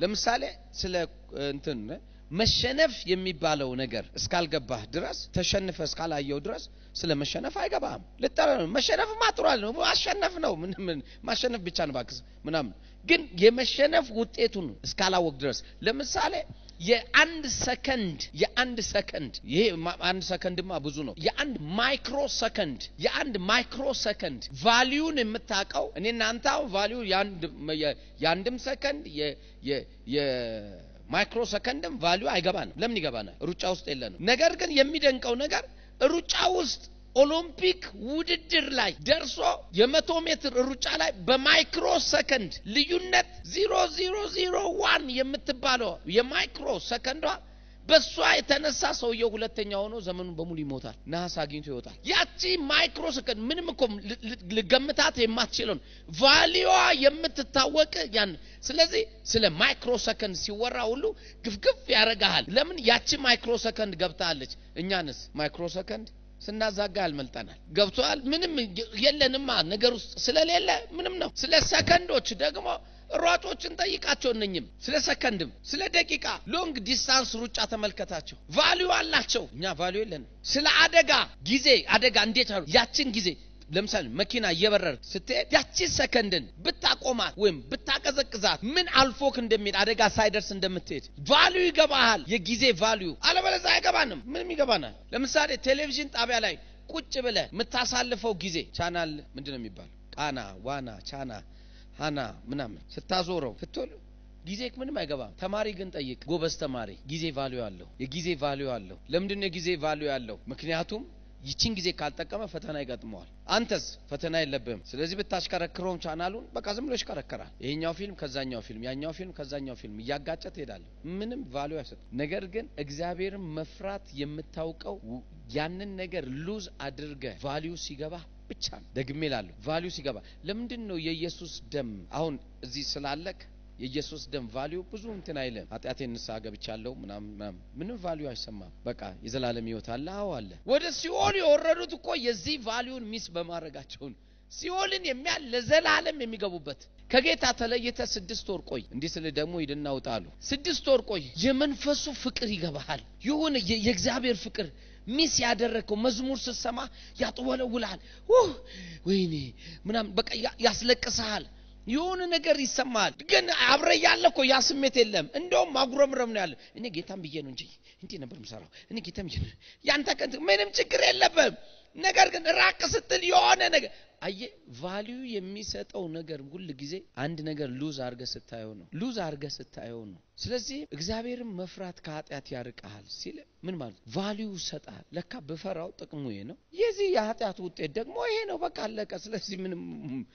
ለምሳሌ ስለ እንትን መሸነፍ የሚባለው ነገር እስካልገባህ ድረስ ተሸንፈ እስካላየው ድረስ ስለ መሸነፍ አይገባህም። ልጠረ መሸነፍ ማጥሯል ነው ማሸነፍ ነው ምን ምን ማሸነፍ ብቻ ነው ባክስ ምናምን። ግን የመሸነፍ ውጤቱን እስካላወቅ ድረስ ለምሳሌ የአንድ ሰከንድ የአንድ ሰከንድ ይሄ ማ- አንድ ሰከንድማ ብዙ ነው። የአንድ ማይክሮ ሰከንድ የአንድ ማይክሮ ሰከንድ ቫሊዩን የምታውቀው እኔ እናንተ አሁን ቫሊዩ የአንድ የ- የአንድም ሰከንድ የ- የ- የማይክሮ ሰከንድም ቫሊዩ አይገባንም። ለምን ይገባናል? ሩጫ ውስጥ የለንም። ነገር ግን የሚደንቀው ነገር ሩጫ ውስጥ ኦሎምፒክ ውድድር ላይ ደርሶ የመቶ ሜትር ሩጫ ላይ በማይክሮ ሰከንድ ልዩነት ዚሮ ዚሮ ዚሮ ዋን የምትባለው የማይክሮ ሰከንዷ በእሷ የተነሳ ሰውየው ሁለተኛ ሆኖ ዘመኑን በሙሉ ይሞታል። ነሐስ አግኝቶ ይወጣል። ያቺ ማይክሮ ሰከንድ ምንም እኮ ል- ል- ልገምታት የማትችለውን ቫሊዋ የምትታወቅ ያን ስለዚህ ስለ ማይክሮ ሰከንድ ሲወራ ሁሉ ግፍግፍ ያደርግሃል። ለምን ያቺ ማይክሮ ሰከንድ ገብታለች። እኛንስ ማይክሮ ሰከንድ ስናዛጋ ያልመልጠናል። ገብቶሃል? ምንም የለንማ ነገር ውስጥ ስለሌለ ምንም ነው። ስለ ሰከንዶች ደግሞ ሯጮችን ጠይቃቸው። እነኝም ስለ ሰከንድም ስለ ደቂቃ ሎንግ ዲስታንስ ሩጫ ተመልከታቸው። ቫሊዩ አላቸው። እኛ ቫሊዩ የለንም። ስለ አደጋ ጊዜ አደጋ እንዴት አሉ ያችን ጊዜ ለምሳሌ መኪና እየበረር ስትሄድ ያቺ ሰከንድን ብታቆማት ወይም ብታቀዘቅዛት ምን አልፎክ እንደሚሄድ አደጋ ሳይደርስ እንደምትሄድ ቫሊዩ ይገባሃል። የጊዜ ቫሊዩ አለበለዚያ አይገባንም። ምንም ይገባናል። ለምሳሌ ቴሌቪዥን ጣቢያ ላይ ቁጭ ብለ የምታሳልፈው ጊዜ ቻናል ምንድን ነው የሚባለው? ቃና፣ ዋና፣ ቻና፣ ሃና ምናምን ስታዞረው ስትል ጊዜ ምንም አይገባም። ተማሪ ግን ጠይቅ፣ ጎበዝ ተማሪ ጊዜ ቫሊዩ አለው። የጊዜ ቫሊዩ አለው። ለምንድን ነው የጊዜ ቫሊዩ ያለው? ምክንያቱም ይችን ጊዜ ካልጠቀመ ፈተና ይገጥመዋል። አንተስ ፈተና የለብህም። ስለዚህ ብታሽከረክረውም ቻናሉን በቃ ዝም ብሎ ይሽከረከራል። ይሄኛው ፊልም ከዛኛው ፊልም፣ ያኛው ፊልም ከዛኛው ፊልም እያጋጨ ትሄዳለህ። ምንም ቫሊዩ አይሰጥም። ነገር ግን እግዚአብሔርን መፍራት የምታውቀው ው- ያንን ነገር ሉዝ አድርገ ቫሊዩ ሲገባ ብቻ ነው። ደግሜ ላለሁ ቫሊዩ ሲገባ ለምንድን ነው የኢየሱስ ደም አሁን እዚህ ስላለክ የኢየሱስ ደም ቫሊዩ ብዙ እንትን አይልም። ኃጢአቴን ንስሐ ገብቻለሁ ምናምን ምናምን ምንም ቫሊዩ አይሰማም። በቃ የዘላለም ሕይወት አለ። አዎ አለ። ወደ ሲኦል የወረዱት እኮ የዚህ ቫሊዩን ሚስ በማድረጋቸው ነው። ሲኦልን የሚያል ለዘላለም የሚገቡበት ከጌታ ተለይተ ስድስት ወር ቆይ። እንዲህ ስል ደግሞ ሂድና ውጣ አሉ። ስድስት ወር ቆይ። የመንፈሱ ፍቅር ይገባሃል። የሆነ የ- የእግዚአብሔር ፍቅር ሚስ ያደረግከው መዝሙር ስትሰማ ያጥወለውልሃል። ውህ ወይኔ ምናምን በቃ ያ- ያስለቅስሃል። የሆነ ነገር ይሰማል። ግን አብረ ያለ እኮ ያ ስሜት የለም። እንደውም ማጉረምረም ነው ያለ። እኔ ጌታም ብዬ ነው እንጂ እንዲህ ነበር የምሰራው። እኔ ጌታም ብዬ ነው። ያንተ ቀን ምንም ችግር የለብም። ነገር ግን ራቅ ስትል የሆነ ነገር አየ ቫሊዩ የሚሰጠው ነገር ሁል ጊዜ አንድ ነገር ሉዝ አርገ ስታየው ነው። ሉዝ አርገ ስታየው ነው። ስለዚህ እግዚአብሔርን መፍራት ከኃጢአት ያርቀሃል ሲል ምን ማለት ቫሊዩ ይሰጣል። ለካ ብፈራው ጥቅሙ ይሄ ነው። የዚህ የኃጢአት ውጤት ደግሞ ይሄ ነው። በቃ አለቀ። ስለዚህ ምንም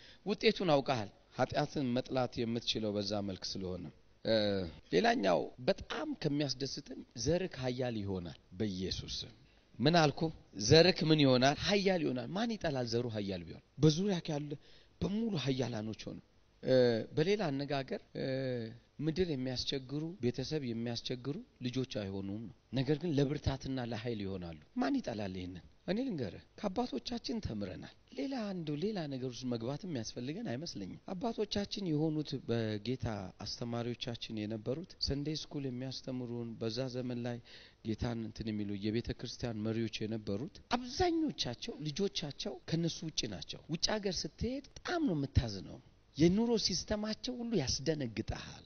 ውጤቱን አውቀሃል። ኃጢአትን መጥላት የምትችለው በዛ መልክ ስለሆነ እ ሌላኛው በጣም ከሚያስደስተኝ ዘርክ ኃያል ይሆናል በኢየሱስ ስም። ምን አልኩ? ዘርክ ምን ይሆናል? ኃያል ይሆናል። ማን ይጠላል? ዘሩ ኃያል ቢሆን በዙሪያ ያለ በሙሉ ኃያላኖች ሆኑ። እ በሌላ አነጋገር እ ምድር የሚያስቸግሩ ቤተሰብ የሚያስቸግሩ ልጆች አይሆኑም ነው። ነገር ግን ለብርታትና ለኃይል ይሆናሉ። ማን ይጠላል ይህንን? እኔ ልንገርህ ከአባቶቻችን ተምረናል። ሌላ አንዱ ሌላ ነገር ውስጥ መግባትም የሚያስፈልገን አይመስለኝም። አባቶቻችን የሆኑት በጌታ አስተማሪዎቻችን የነበሩት ሰንዴ ስኩል የሚያስተምሩን በዛ ዘመን ላይ ጌታን እንትን የሚሉ የቤተ ክርስቲያን መሪዎች የነበሩት አብዛኞቻቸው ልጆቻቸው ከነሱ ውጭ ናቸው። ውጭ ሀገር ስትሄድ በጣም ነው የምታዝነው። የኑሮ ሲስተማቸው ሁሉ ያስደነግጠሃል።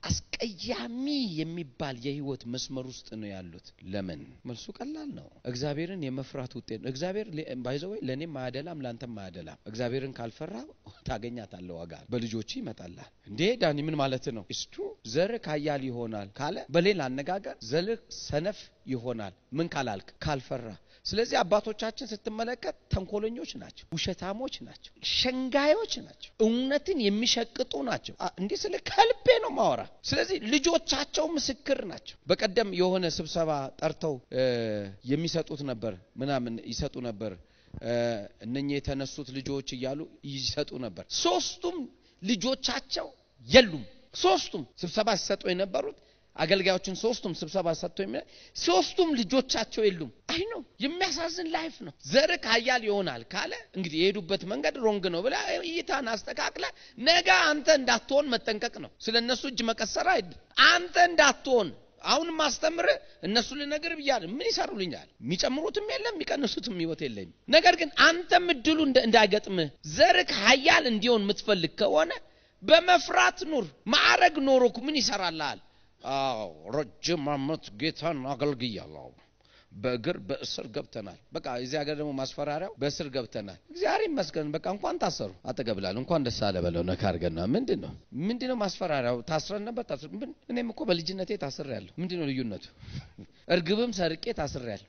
አስቀያሚ የሚባል የህይወት መስመር ውስጥ ነው ያሉት። ለምን? መልሱ ቀላል ነው። እግዚአብሔርን የመፍራት ውጤት ነው። እግዚአብሔር ባይዘወይ ለእኔም አያደላም፣ ለአንተም አያደላም። እግዚአብሔርን ካልፈራ ታገኛታለህ፣ ዋጋ በልጆች ይመጣላል። እንዴ ዳኒ ምን ማለት ነው? እስቱ ዘርህ ኃያል ይሆናል ካለ፣ በሌላ አነጋገር ዘርህ ሰነፍ ይሆናል። ምን ካላልክ? ካልፈራ ስለዚህ አባቶቻችን ስትመለከት ተንኮለኞች ናቸው፣ ውሸታሞች ናቸው፣ ሸንጋዮች ናቸው፣ እውነትን የሚሸቅጡ ናቸው። አ- እንዲህ ስለ ከልቤ ነው ማወራ። ስለዚህ ልጆቻቸው ምስክር ናቸው። በቀደም የሆነ ስብሰባ ጠርተው እ የሚሰጡት ነበር ምናምን ይሰጡ ነበር እ እነኚህ የተነሱት ልጆች እያሉ ይሰጡ ነበር። ሶስቱም ልጆቻቸው የሉም። ሶስቱም ስብሰባ ሲሰጡ የነበሩት አገልጋዮችን ሶስቱም ስብሰባ ሰጥቶ የሚ ሶስቱም ልጆቻቸው የሉም። አይ ነው የሚያሳዝን ላይፍ ነው። ዘርክ ኃያል ይሆናል ካለ እንግዲህ የሄዱበት መንገድ ሮንግ ነው ብላ እይታን አስተካክለ ነገ አንተ እንዳትሆን መጠንቀቅ ነው። ስለ እነሱ እጅ መቀሰር አይደል። አንተ እንዳትሆን አሁን ማስተምር እነሱ ልነግር ብያለሁ። ምን ይሰሩልኛል? የሚጨምሩትም የለም የሚቀንሱትም ህይወት የለኝም። ነገር ግን አንተም እድሉ እንዳይገጥምህ ዘርክ ኃያል እንዲሆን የምትፈልግ ከሆነ በመፍራት ኑር። ማዕረግ ኖሮክ ምን ይሰራልሃል? አዎ ረጅም ዓመት ጌታን አገልግያለሁ። በእግር በእስር ገብተናል። በቃ እዚህ ሀገር ደግሞ ማስፈራሪያው በእስር ገብተናል። እግዚአብሔር ይመስገን። በቃ እንኳን ታሰሩ አጠገብላል እንኳን ደስ አለ በለው ነካ አድርገና ምንድን ነው ምንድን ነው ማስፈራሪያው? ታስረን ነበር ታስረ እኔም እኮ በልጅነቴ ታስሬ ያለሁ። ምንድን ነው ልዩነቱ? እርግብም ሰርቄ ታስሬ ያለሁ።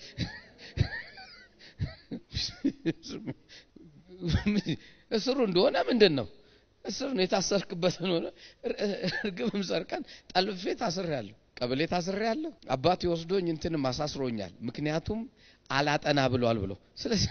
እስሩ እንደሆነ ምንድን ነው እስር ነው የታሰርክበትን ሆነ እርግብም ሰርቀን ጠልፌ ታስሬ ያለሁ። ቀበሌ ታስሬ ያለሁ። አባቴ ወስዶኝ እንትንም አሳስሮኛል። ምክንያቱም አላጠና ብሏል ብሎ። ስለዚህ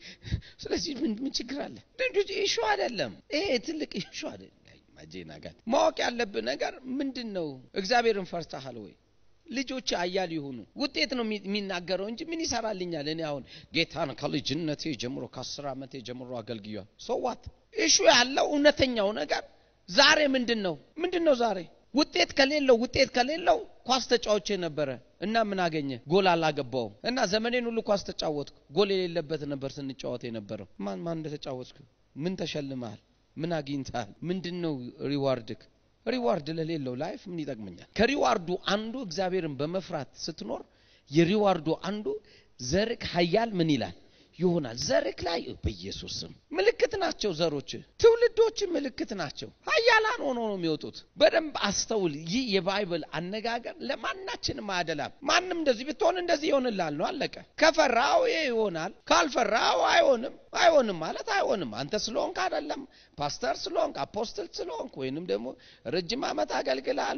ስለዚህ ምን ምን ችግር አለ? ኢሹ አይደለም ይሄ ትልቅ ኢሹ አይደለም። ማጄና ጋር ማወቅ ያለብህ ነገር ምንድን ነው? እግዚአብሔርን ፈርተሃል ወይ? ልጆች አያል ይሁኑ ውጤት ነው የሚናገረው እንጂ ምን ይሰራልኛል? እኔ አሁን ጌታን ከልጅነቴ ጀምሮ ከአስር ዓመቴ ጀምሮ አገልግያል። ሶዋት ኢሹ ያለው እውነተኛው ነገር ዛሬ ምንድን ነው? ምንድን ነው ዛሬ ውጤት ከሌለው ውጤት ከሌለው ኳስ ተጫዋች ነበረ እና ምን አገኘ? ጎል አላገባውም እና ዘመኔን ሁሉ ኳስ ተጫወትኩ። ጎል የሌለበት ነበር ስንጫወት የነበረው። ማን ማን እንደተጫወትክ ምን ተሸልመሃል? ምን አግኝተሃል? ምንድን ነው ሪዋርድክ? ሪዋርድ ለሌለው ላይፍ ምን ይጠቅመኛል? ከሪዋርዱ አንዱ እግዚአብሔርን በመፍራት ስትኖር የሪዋርዱ አንዱ ዘርክ ኃያል ምን ይላል ይሆናል። ዘርክ ላይ በኢየሱስ ስም ምልክት ናቸው። ዘሮች ትውልዶች ምልክት ናቸው። ኃያላን ሆኖ ነው የሚወጡት። በደንብ አስተውል። ይህ የባይብል አነጋገር ለማናችንም አያደላም። ማንም እንደዚህ ብትሆን እንደዚህ ይሆንላል ነው አለቀ። ከፈራው ይሄ ይሆናል፣ ካልፈራው አይሆንም። አይሆንም ማለት አይሆንም። አንተ ስለሆንክ አይደለም፣ ፓስተር ስለሆንክ፣ አፖስትል ስለሆንክ ወይንም ደግሞ ረጅም ዓመት አገልግላል።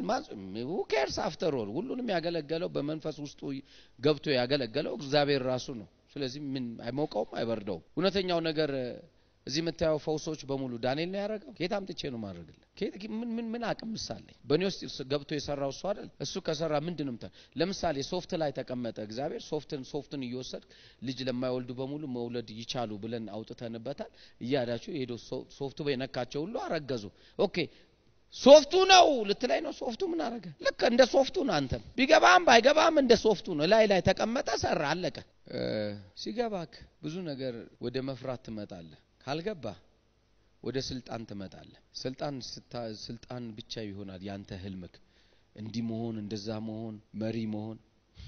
ኬርስ አፍተር ኦል ሁሉንም ያገለገለው በመንፈስ ውስጡ ገብቶ ያገለገለው እግዚአብሔር ራሱ ነው። ስለዚህ ምን አይሞቀውም፣ አይበርደውም። እውነተኛው ነገር እዚህ የምታየው ፈውሶች በሙሉ ዳንኤል ነው ያደረገው። ከየት አምጥቼ ነው ማድረግልህ? ምን ምን ምን አቅም ምሳሌ በእኔ ውስጥ ገብቶ የሰራው እሱ አይደል? እሱ ከሰራ ምንድን ነው? ለምሳሌ ሶፍት ላይ ተቀመጠ እግዚአብሔር። ሶፍትን ሶፍትን እየወሰድ ልጅ ለማይወልዱ በሙሉ መውለድ ይቻሉ ብለን አውጥተንበታል። እያዳችሁ የሄዶ ሶፍቱ የነካቸው ሁሉ አረገዙ። ኦኬ ሶፍቱ ነው ልትላይ ነው። ሶፍቱ ምን አረገ? ልክ እንደ ሶፍቱ ነው። አንተም ቢገባም ባይገባም እንደ ሶፍቱ ነው። ላይ ላይ ተቀመጠ፣ ሰራ፣ አለቀ። ሲገባክ ብዙ ነገር ወደ መፍራት ትመጣለህ። ካልገባ ወደ ስልጣን ትመጣለህ። ስልጣን ስልጣን ብቻ ይሆናል ያንተ ህልምክ። እንዲህ መሆን እንደዛ መሆን መሪ መሆን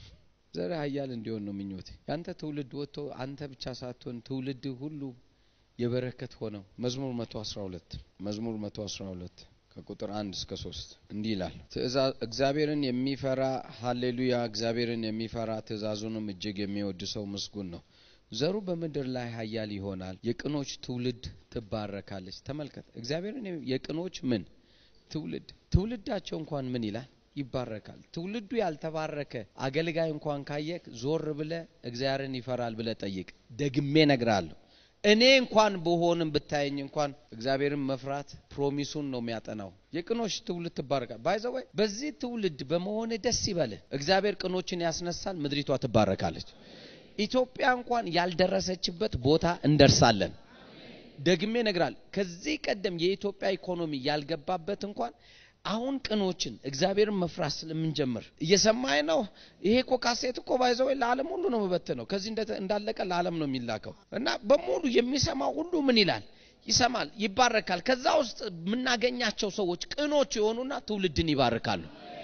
ዘር ኃያል እንዲሆን ነው ምኞቴ። ያንተ ትውልድ ወጥቶ አንተ ብቻ ሳትሆን ትውልድ ሁሉ የበረከት ሆነው መዝሙር 112 መዝሙር 112 ከቁጥር አንድ እስከ ሶስት እንዲህ ይላል። እግዚአብሔርን የሚፈራ ሀሌሉያ፣ እግዚአብሔርን የሚፈራ ትእዛዙንም እጅግ የሚወድ ሰው ምስጉን ነው። ዘሩ በምድር ላይ ኃያል ይሆናል፣ የቅኖች ትውልድ ትባረካለች። ተመልከት፣ እግዚአብሔርን የቅኖች ምን ትውልድ ትውልዳቸው እንኳን ምን ይላል ይባረካል። ትውልዱ ያልተባረከ አገልጋይ እንኳን ካየክ ዞር ብለ እግዚአብሔርን ይፈራል ብለ ጠይቅ። ደግሜ ነግራለሁ። እኔ እንኳን በሆንም ብታየኝ እንኳን እግዚአብሔርን መፍራት ፕሮሚሱን ነው የሚያጠናው። የቅኖች ትውልድ ትባረካል። ባይዘወይ በዚህ ትውልድ በመሆን ደስ ይበልህ። እግዚአብሔር ቅኖችን ያስነሳል፣ ምድሪቷ ትባረካለች። ኢትዮጵያ እንኳን ያልደረሰችበት ቦታ እንደርሳለን። ደግሜ ነግራል። ከዚህ ቀደም የኢትዮጵያ ኢኮኖሚ ያልገባበት እንኳን አሁን ቅኖችን እግዚአብሔርን መፍራት ስለምንጀምር እየሰማኝ ነው። ይሄ እኮ ካሴት እኮ ባይዘው ለዓለም ሁሉ ነው መበት ነው። ከዚህ እንዳለቀ ለዓለም ነው የሚላከው እና በሙሉ የሚሰማው ሁሉ ምን ይላል? ይሰማል፣ ይባረካል። ከዛ ውስጥ የምናገኛቸው ሰዎች ቅኖች የሆኑና ትውልድን ይባርካሉ።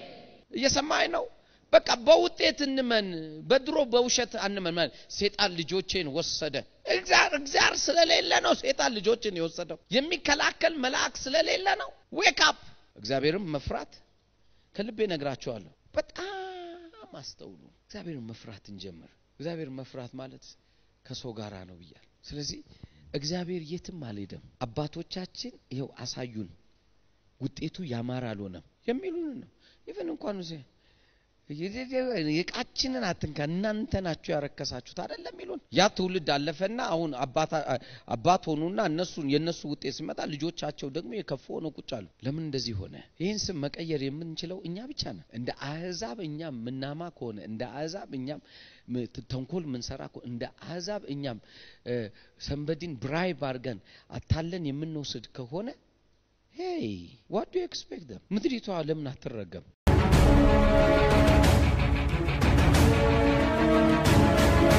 እየሰማኝ ነው። በቃ በውጤት እንመን፣ በድሮ በውሸት አንመን። ሴጣን ልጆቼን ወሰደ። እግዚአብሔር ስለሌለ ነው ሴጣን ልጆችን የወሰደው። የሚከላከል መልአክ ስለሌለ ነው። ዌክ አፕ እግዚአብሔርን መፍራት ከልቤ ነግራቸዋለሁ። በጣም አስተውሉ። እግዚአብሔርን መፍራት እንጀምር። እግዚአብሔር መፍራት ማለት ከሰው ጋራ ነው ብያል። ስለዚህ እግዚአብሔር የትም አልሄደም። አባቶቻችን ይኸው አሳዩን፣ ውጤቱ ያማረ አልሆነም የሚሉን ነው። ኢቨን እንኳን እቃችንን አትንካ እናንተ ናችሁ ያረከሳችሁት አይደለም ይሉን። ያ ትውልድ አለፈና አሁን አባት ሆኑና እነሱን የእነሱ ውጤት ሲመጣ ልጆቻቸው ደግሞ የከፉ ሆነው ቁጭ አሉ። ለምን እንደዚህ ሆነ? ይህን ስም መቀየር የምንችለው እኛ ብቻ ነን። እንደ አህዛብ እኛም ምናማ ከሆነ እንደ አህዛብ እኛም ተንኮል ምንሰራ ከሆነ እንደ አህዛብ እኛም ሰንበዲን ብራይብ አድርገን አታለን የምንወስድ ከሆነ ሄይ ዋት ዱ ኤክስፔክት ምድሪቷ ለምን አትረገም?